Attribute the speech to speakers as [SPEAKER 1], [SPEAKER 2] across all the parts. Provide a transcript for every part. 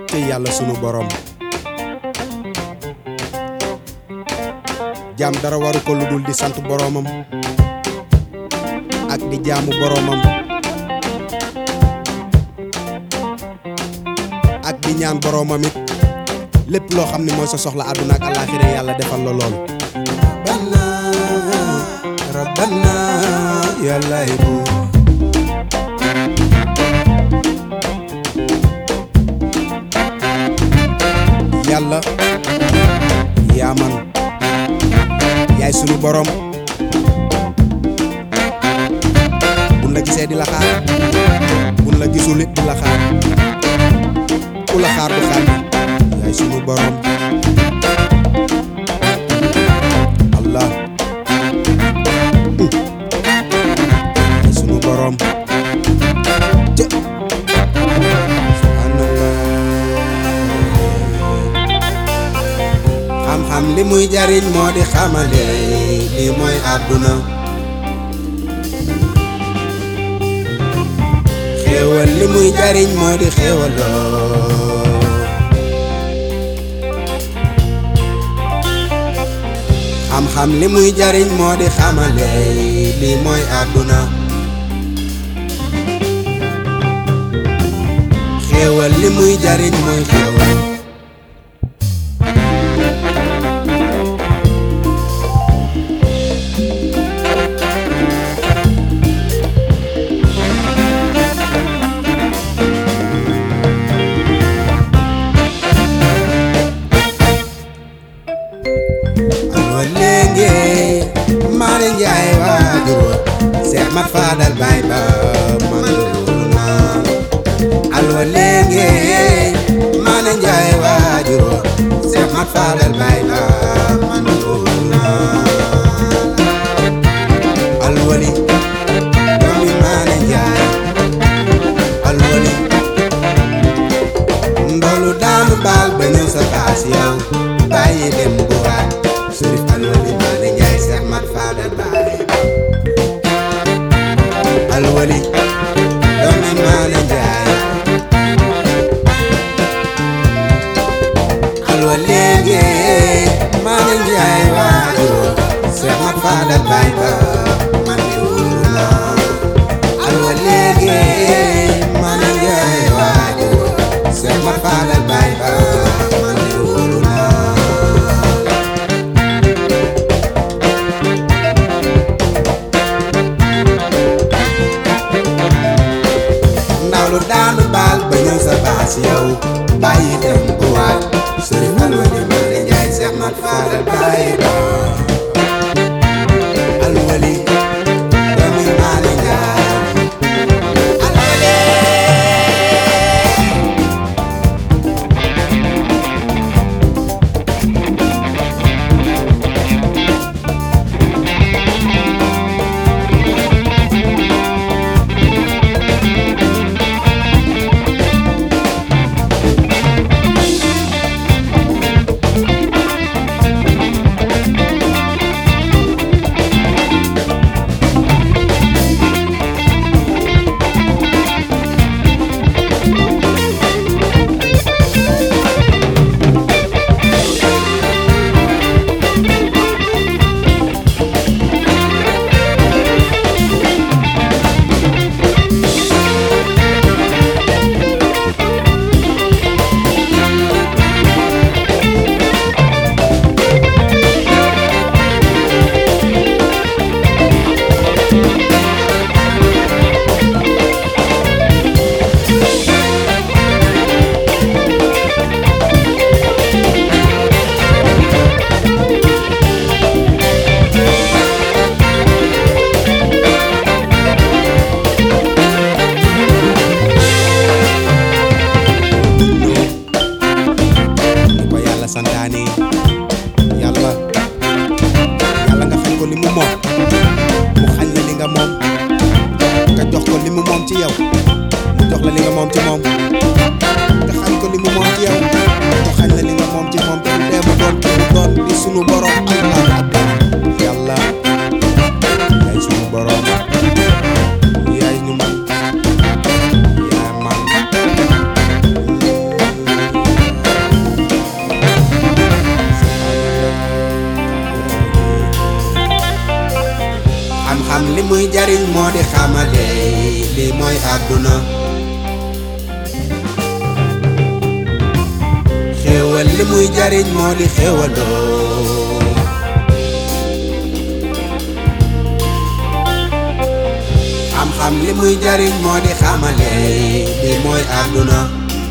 [SPEAKER 1] te yàlla sunu borom jaam dara waru ko lu dul di sant boromam ak di jaamu boromam ak di ñaan boromam it lépp loo xam ne mooy sa soxla àdduna ak àllaaxira yàlla defal la lool rabbana rabbana yàlla bu yàlla yaa man yaay sunu borom buñ la gisee di la xaar buñ la gisul it di la xaar ku la xaar du xaar yaay sunu borom allah yaay sunu borom jë subhanallah xam-xam li muy jariñ moo di xamale li mooy àdduna xéewal li muy jariñ moo di xéewaloo xam-xam li muy jariñ moo di xamale li mooy àdduna xéewal li muy jariñ mooy xéewal alwa léegi Malick Ndiaye waajur Seex Mat Fadal baay ba man loolu naa alwa léegi Malick Ndiaye waajur Seex Mat Fadal baay ba man loolu naa alwali doomi Malick Ndiaye alwali ndolu daanu baal ba ñëw sa baas yow bàyyi dem bu waat Sërif alwali Malick Ndiaye Seex Mat Fadal baay alwali doomi Malick Ndiaye alwa léegi Malick Ndiaye waajur Seex Mat Fadal baay ba man de wóolu naa alwa léegi Malick Ndiaye waajur Seex Mat Fadal baay ba man de wóolu naa ndaw lu daanu baal ba ñëw sa baas yow bàyyi dem bu waat sëriñ alwali Malick Ndiaye Seex Mat Fadal bàyyi ba alwali doomi Malick Ndiaye alwali ni ko yàlla santaane yàlla yàlla nga xañ ko li mu moom mu xañ la li nga moom nga jox ko li mu moom ci yow mu jox la li nga moom ci moom nga xañ ko li mu moom ci yow mu xañ la li nga moom ci moom te du dee mu doon mu doon di sunu borom allahu akbar yàlla yaay sunu borom yaay ñu man yaa man xam-xam li muy jariñ moo di xamale li mooy àdduna xéewal li muy jariñ moo di xéewaloo xam-xam li muy jariñ moo di xamale li mooy àdduna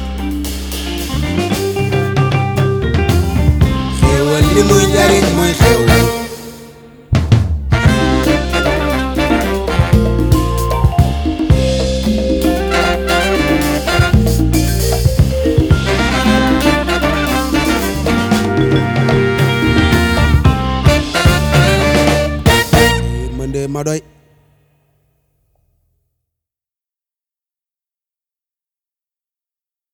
[SPEAKER 1] xéewal li muy jariñ mooy xéewal man de ma doy